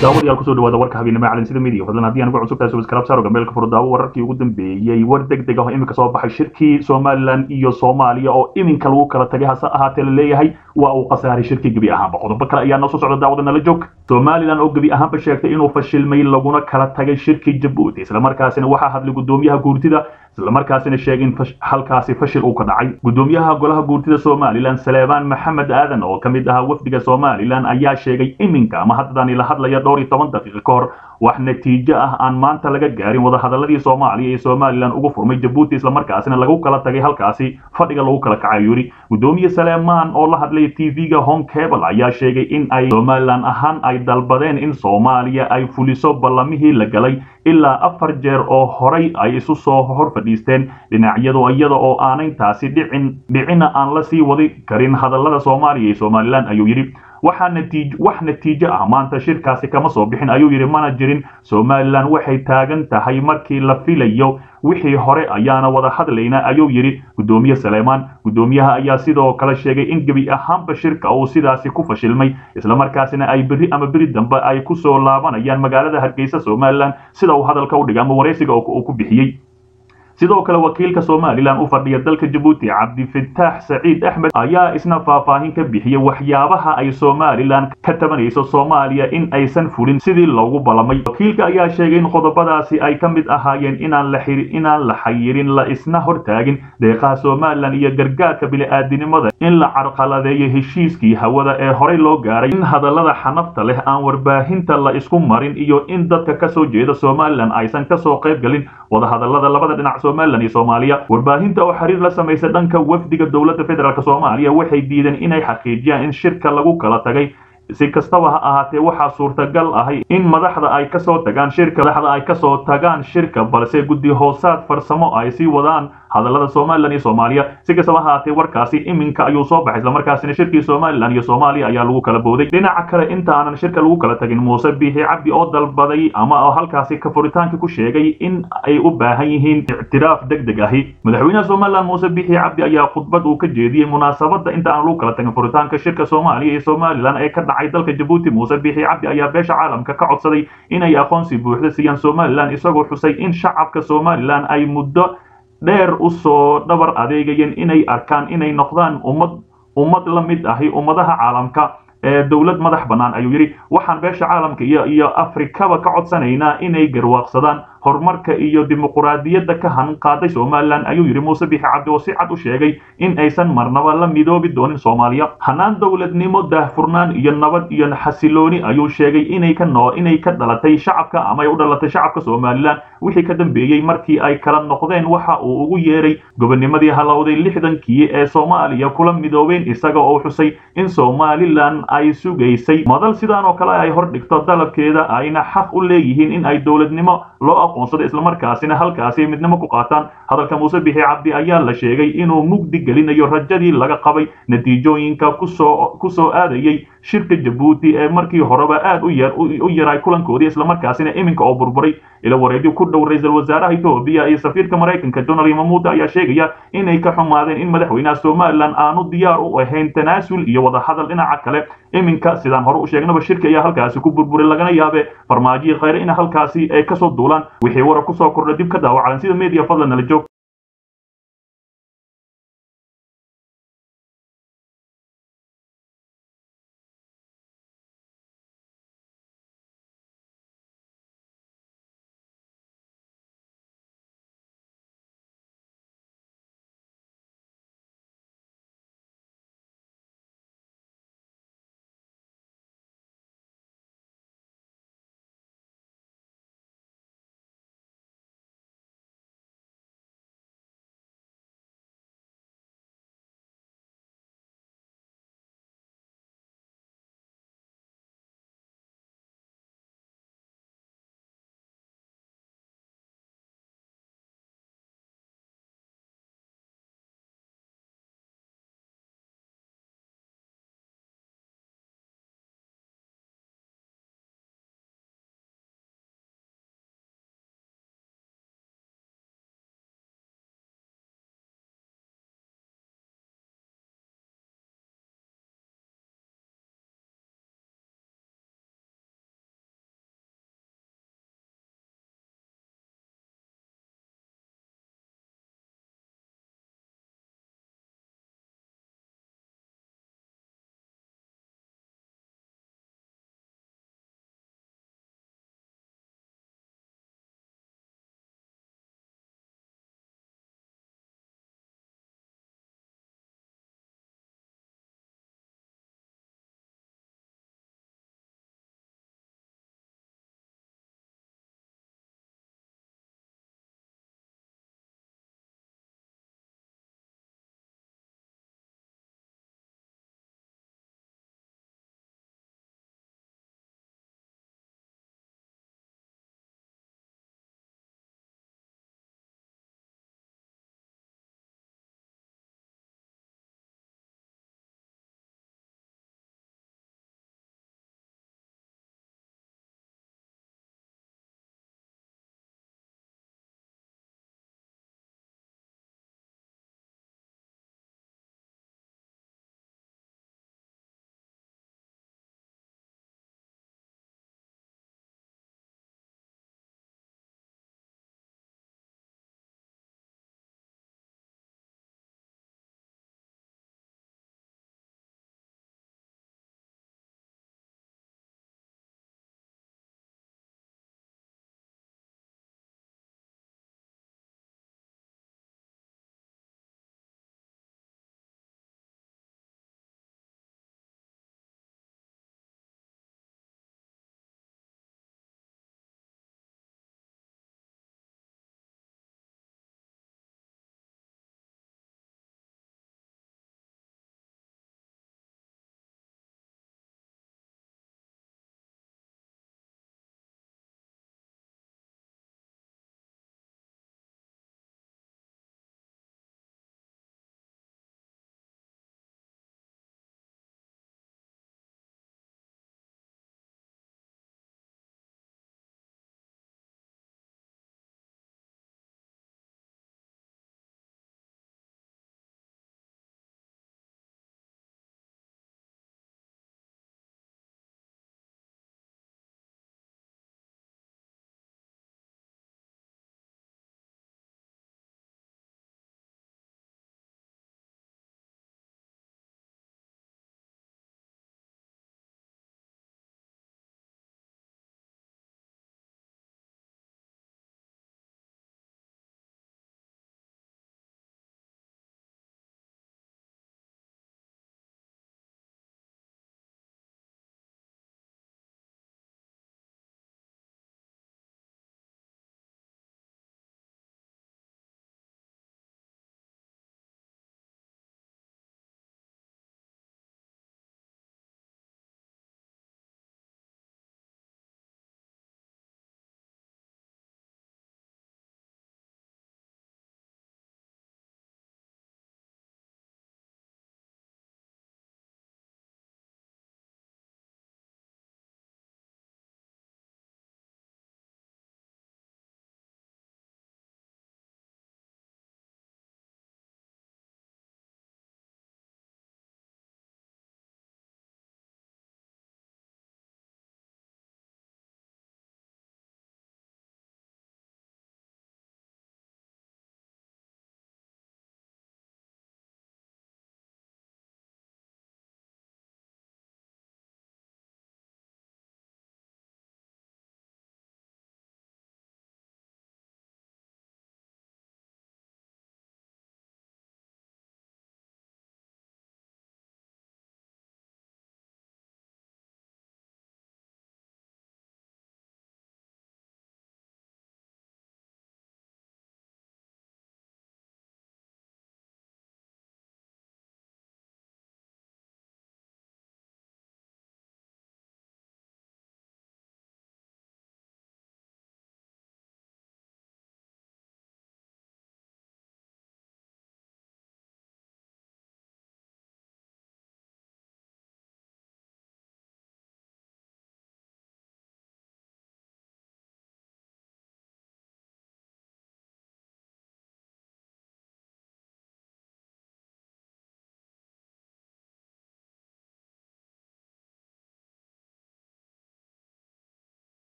daawadayaal kusoo dhawaada warka habeenimo calansida media fadlan haddii aan ugu cusub tahay subscribe saaro gambeelka furo daawo wararkii ugu dambeeyey war deg deg ah oo iminka soo baxay shirkii somaliland iyo soomaaliya oo iminka lagu kala tagay hase ahaatee la leeyahay waa uu khasaaray shirkii gebi ahaanba qodobo kale ayaa noo soo socda daawada nala joog somaliland oo gebi ahaanba sheegtay inuu fashilmay laguna kala tagay shirkii jabuuti islamarkaasina waxaa hadlay gudoomiyaha guurtida islamarkaasina sheegay in halkaasi fashil uu ka dhacay gudoomiyaha golaha guurtida somalilan saleebaan maxamed aadan oo ka mid ahaa wafdiga somalilan ayaa sheegay iminka ama haddani la hadlaya dhowr iyo toban daqiiqo ka hor wax natiijo ah aan maanta laga gaarin wadahadaladii soomaaliya iyo somalilan ugu furmay jabuuti islamarkaasina lagu kala tagay halkaasi fadhiga lagu kala kacay yuri gudoomiye saleemaan oo la hadlay tv-ga home cable ayaa sheegay in ay somalilan ahaan ay dalbadeen in soomaaliya ay fuliso ballamihii la galay ilaa afar jeer oo horay ay isu soo hor fadhiisteen dhinacyadu iyada oo aanay dhicin dhicina aan la sii wadi karin hadallada soomaaliya iyo somalilan ayuu yidhi waxaa natiij wax natiijo ah maanta shirkaasi kama soo bixin ayuu yidhi mana jirin somalilan waxay taagan tahay markii la filayo wixii hore ayaana wada hadlaynaa ayuu yidhi gudoomiye saleemaan gudoomiyaha ayaa sidoo kale sheegay in gebi ahaanba shirka uu sidaasi ku fashilmay islamarkaasina ay berri ama beri dambe ay ku soo laabanayaan magaalada hargeysa somalilan sida uu hadalka u dhigay ama waraysiga uu ku bixiyey sidoo kale wakiilka somalilan u fadhiya dalka jabuuti cabdifitaax saciid axmed ayaa isna faahfaahin ka bixiyey waxyaabaha ay somalilan ka tabanayso soomaaliya in aysan fulin sidii loogu ballamay wakiilka ayaa sheegay in qodobadaasi ay ka mid ahaayeen inaan la inaan la xayirin la isna hortaagin deeqaha somalilan iyo gargaarka bili-aadinimada in la carqaladeeyo heshiiskii hawada ee horey loo gaaray in hadallada xanafta leh aan warbaahinta la isku marin iyo in dadka kasoo jeeda somalilan aysan kasoo qayb galin wadahadallada labada dhinac somalilan iyo soomaaliya warbaahinta oo xiriir la samaysa dhanka wafdiga dowladda federaalk soomaaliya waxay diideen inay xaqiijiyaan in shirka lagu kala tagay si kastaba ha ahaatee waxaa suurtagal ahay in madaxda ay kasoo tagaan shirka madaxda ay kasoo tagaan shirka balse guddi hoosaad farsamo ay sii wadaan hadallada somalilan iyo soomaaliya si kastaba ha ahaatee warkaasi iminka ayuu soo baxay islamarkaasina shirkii somalilan iyo soomaaliya ayaa lagu kala booday dhinaca kale inta aanan shirka lagu kala tagin muuse biixi cabdi oo dalbaday ama oo halkaasi ka furitaanka ku sheegay in ay u baahan yihiin ictiraaf deg deg ahi madaxweynaha somalilan muuse biixi cabdi ayaa khudbad uu ka jeediyey munaasabada inta aan lagu kala tagin furitaanka shirka soomaaliya iyo somalilan ee ka dhacay dalka jabuuti muuse biixi cabdi ayaa beesha caalamka ka codsaday inay aqoonsi buuxda siiyaan somalilan isagoo xusay in shacabka somalilan ay muddo dheer u soo dhabar adeegayeen inay arkaan inay noqdaan ummad ummad la mid ahi ummadaha caalamka ee dowlad madax bannaan ayuu yidhi waxaan beesha caalamka iyo iyo afrikaba ka codsanaynaa inay garwaaqsadaan horumarka iyo dimuquraadiyadda ka han qaaday somalilan ayuu yidhi muuse bixi cabdi oo si cad u sheegay in aysan marnaba la midoobi doonin soomaaliya hanaan dowladnimo daahfurnaan iyo nabad iyo xasilooni ayuu sheegay inay ka noo inay ka dhalatay shacabka ama ay u dhalatay shacabka somalilan wixii ka dambeeyey markii ay kala noqdeen waxa uu ugu yeeray gobonimadii halowday lixdankii ee soomaaliya kula midoobeen isaga oo xusay in somalilan ay sugaysay madal sidaan oo kale ay hor dhigto dalabkeeda ayna xaq u leeyihiin in ay dowladnimo loo aqoonsado islamarkaasina halkaasi midnimo ku qaataan hadalka muuse bixi cabdi ayaa la sheegay inuu mugdi gelinayo rajadii laga qabay natiijooyinka kusoo kusoo aadayey shirka jabuuti ee markii horeba aad u yar u yaray kulankoodii islamarkaasina iminka oo burburay ila wareegyo ku dhow ra-iisul wasaaraha etoobiya iyo safiirka maraykanka donald mamuuda ayaa sheegaya inay ka xumaadeen in madaxweynaha somalilan aanu diyaar u ahayn tanaasul iyo wadahadal dhinaca kale iminka sidaan hore u sheegnaba shirka ayaa halkaasi ku burburay lagana yaabe farmaajiyi khayre in halkaasi ay kasoo duulaan wixii warar kusoo kordha dib ka daawacalan sida media fadlan nala joog